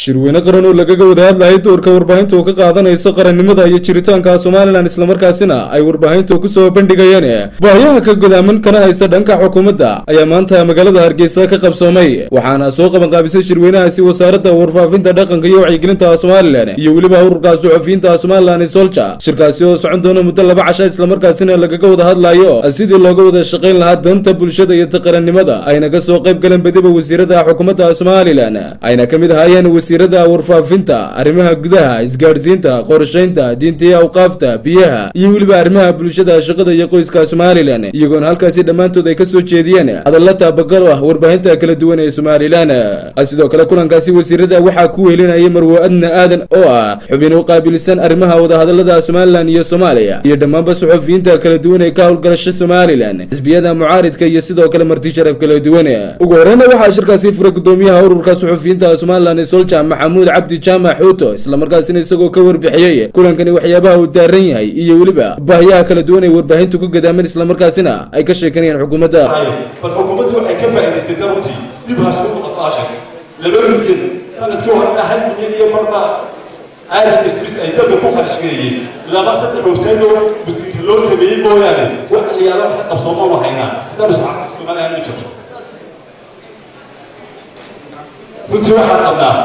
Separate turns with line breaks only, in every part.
shirweyne qaran oo lagaga wada hadlayay doorka warbaahinta oo ka qaadanayso qarannimada iyo jiritaanka somalilan islamarkaasina ay warbaahintu kusoo bandhigayeen baahiyaha ka godaaman kana haysta dhanka xukuumadda ayaa maanta magaalada hargeysa ka qabsoomay waxaana soo qabanqaabisay shirweynahaasi wasaaradda warfaafinta dhaqanka iyo wacyigelinta somalilan iyo weliba ururka suxufiyiinta somalilan solja shirkaasi oo socon doona muddo laba casha islamarkaasina lagaga wada hadlayo sidii looga wada shaqayn lahaa danta bulshada iyo taqarannimada ayna ka soo qayb galeen badiba wasiirada xukuumadda somalilan ayna ka mid ahaayeen wasiirada warfaafinta arrimaha gudaha isgaadhsiinta qorshaynta diinta iyo awqaafta biyaha iyo weliba arrimaha bulshada shaqada iyo qoyska somalilan iyagoona halkaasi dhammaantood ay ka soo jeediyeen hadalla taabagal ah warbaahinta kala duwan ee somalilan sidoo kale kulankaasi wasiirada waxaa ku weelinayay marwo adna aadan oo ah xubin u qaabilsan arrimaha wadahadalada somalilan iyo soomaaliya iyo dhammaanba suxufiyiinta kala duwan ee ka howlgalasha somalilan xisbiyada mucaaridka iyo sidoo kale marti sharaf kala duwan ugu horeyna waxaa shirkaasi furay gudoomiyaha ururka suxufiyiinta somalilan solja maxamuud cabdi jaamac xuuto islamarkaasina isagoo ka warbixiyey kulankani waxyaabaha uu daaran yahay iyo weliba baahiyaha kala duwan ee warbaahintu ka gadaaman islamarkaasina ay ka sheekanayaan xukuumadda
bal xukuumaddu waxay ka faa'idaystay daruntii dib hasku noqoto ashag laba milyan sanadkii horena hal milyan iyo marba aadan isbis ay dalka ku kharash galayeen laba saddex howsaanoo wasiir loo sameeyey mooyaane wax liyaalo wax qabsoomoonu haynaa haddaan isxaqa somaliland ma jirto runtii waxaan qabnaa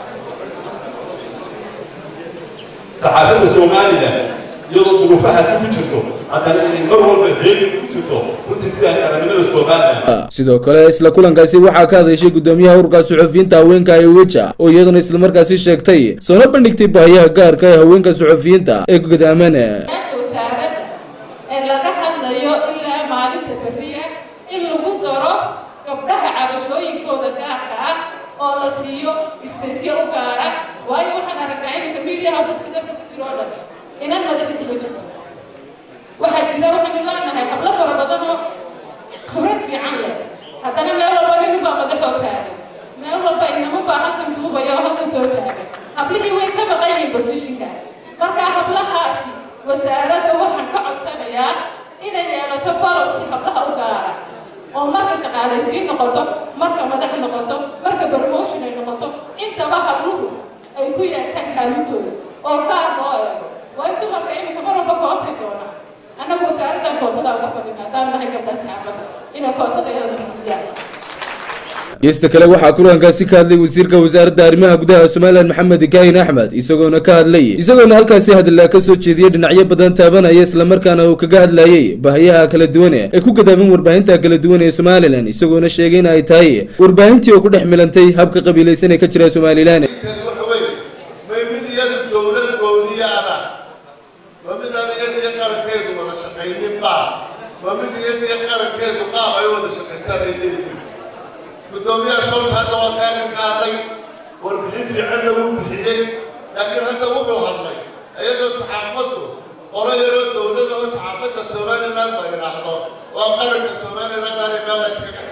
saxaafadda somalilan iyadoo duruufahaasi ku jirto haddana inay mar walba heegi ku jirto runtii sidaan qarannimada somalilan
sidoo kale isla kulankaasi waxaa ka hadashay gudoomiyaha ururka suxufiyiinta haweenka ee weja oo iyaduna islamarkaasi sheegtay soona bandhigtay baahiyaha gaarka ee haweenka suxufiyiinta ee godaaman
wasaaradda ee laga hadlayo ilaa maalinta beriya in lagu daro gabdhaha cabashooyinkooda gaarka ah oo la siiyo isbeysyo u gaara waayo waxaan aragnaa iminka media houseska dadka ku jiro oo dhan inan madaxa kuma jirto waxaa jira waxaynu leenahay hablo fara badan oo khibrad fiican leh haddana meel walba nin baa madaxoo taagan meel walba inama baa halkan duubaya oo halkan soo taagan hablihii way ka maqan yihiin positionka marka hablahaasi wasaaradda waxaan ka codsanayaa inay yeelato policy hablaha u gaara oo marka shaqaalaysiin noqoto marka madax noqoto marka promotion ay noqoto intaba habluhu ay ku yeeshaan kaalintooda oo gaar loo eego waayo dumarka iminka mar walba kootay doona annagu wasaaraddan kootada uga fadhina haddaan nahay gabdha saxaafadda inay kootada iyadana siiyaan
geesta kale waxaa kulankaasi ka hadlay wasiirka wasaaradda arrimaha gudaha somalilan maxamed kaahin axmed isagoona ka hadlay isagoona halkaasi hadlaa ka soo jeediyey dhinacyo badan taabanaya islamarkaana uu kaga hadlayey baahiyaha kala duwan ee ku gadaaban warbaahinta kala duwan ee somalilan isagoona sheegay in ay tahay warbaahintii oo ku dhex milantay habka qabiilaysan ee ka jira somalilan
may mid iyada dowlad gooniyaana ma mid aan iyada iyo qarankeedu wada shaqaynin baa ma mid iyada iyo qarankeedu qaab ay wada shaqaystaan ay leeyihiin guddoomiyaha soolta hadda waa kaaga qaaday warbixin fiicanna wuu bixiyey laakiin hadda wuxuu hadlay iyadoo saxaafaddu qolo yaroo dowlada oo saxaafadda somaliland la yidhaahdo oo qaranka somaliland aanay meela iskaga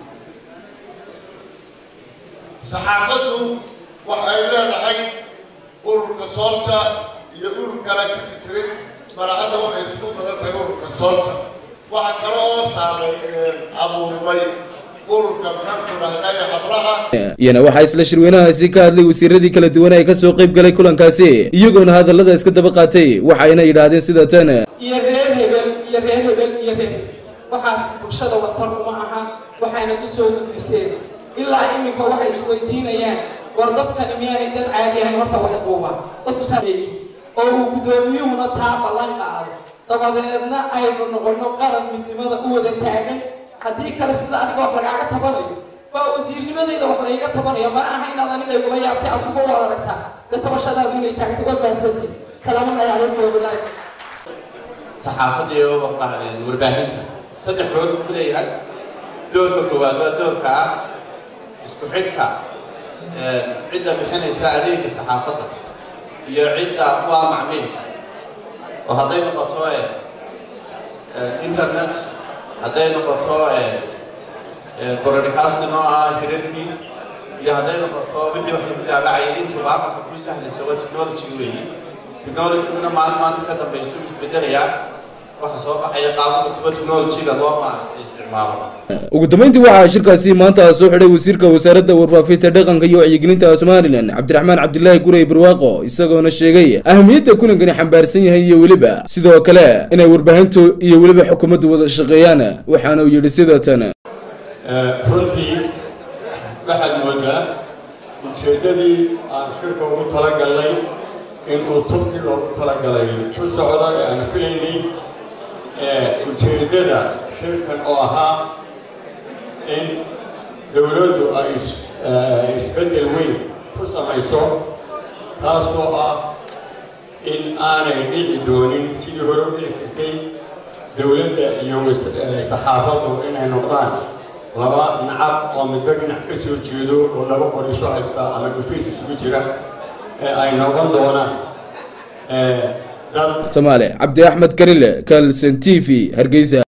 saxaafaddu waxay leedahay ururka soolta iyo urur kala jiri jiray marahadda waxay isku badan tahay ururka soolta waxa kale oo saamay abuurmay ururka maxaanku dhahday hablaha
iyana waxaa isla shirweynahaasi ka hadlay wasiiradii kala duwan ee kasoo qayb galay kulankaasi iyagoona hadallada iska daba qaatay waxayna yidhaahdeen sida tan
iyo reer hebel iyo reer hebel iyo reer waxaas bulshada waxtar uma aha waxayna ku soo gudbiseen ilaa iminka waxay isweydiinayaan war dadkani miyaanay dad caadi ahayn horta wax duuba dadku sameeyey oo uu guddoomiyuhuna taa ballan qaado dabadeedna aynu noqono qaran midnimada u wada taagan haddii kale sida adiga wax lagaaga tabanayo waa wasiirnimadayda wax layga tabanayo ma aha inaad aniga igula yaabtay adiguba waad aragtaa dee tabashadaadu inay taagto waa baahsanti salaamadahay calaykum wabalaay
saxaafadda iyo warbaahinta saddex rood buu leeyahay doorka koowaad waa doorka ah isku xidhka cidda bixinaysa adeega saxaafadda iyo cidda waa macmiilka oo hadday noqoto internet hadday noqoto broadcasting oo ah hirarkii iyo hadday noqoto wixii wax lagu daabacaya intuba marka ku sahlaysa waa technology weeyi technologyguna maalin maanta ka dambaysa u isbedelayaa waxa soo baxaya qaabo cusubo technology-ga loo maaragtay isticmaalo
ugu dambeyntii waxaa shirkaasi maanta soo xidhay wasiirka wasaaradda warfaafinta dhaqanka iyo wacyigelinta somalilan cabdiraxmaan cabdilaahi gurey barwaaqo isagoona sheegay ahamiyadda kulankani xambaarsan yahay iyo weliba sidoo kale inay warbaahintu iyo weliba xukuumaddu wada shaqeeyaan waxaana uu yidhi sida tan
runtii waxaad moodaa ujeeddadii aan shirka ugu talagalnay inuu turki loogu talagalay ku socdo ee aan filaynay ujeeddada shirkan oo ahaa in dowladdu ay isbeddel weyn ku samayso taasoo ah in aanay dhici doonin sidii hore u dhici jirtay dowladda iyo saxaafaddu inay noqdaan laba nacab oo midba dhinac ka soo jeedo oo laba qor isu haysta ama dhufays isugu jira ee ay noqon doonaan dad
samaale cabdi axmed karile kalson t v hargeysa